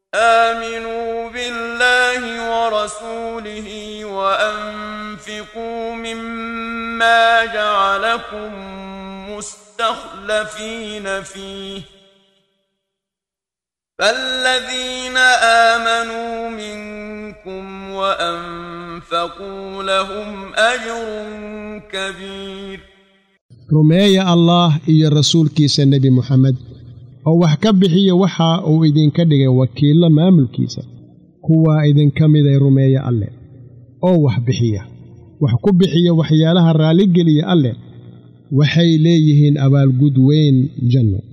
آمنوا بالله ورسوله وأنفقوا مما جعلكم مستخلفين فيه فالذين آمنوا منكم وأنفقوا لهم أجر كبير rumeeya allaah iyo rasuulkiisa nebi moxamed oo wax ka bixiya waxa uu idinka dhigay wakiillo maamulkiisa kuwaa idinka miday rumeeya alleh oo wax bixiya wax ku bixiya waxyaalaha raalligeliya alleh waxay leeyihiin abaalgud weyn janno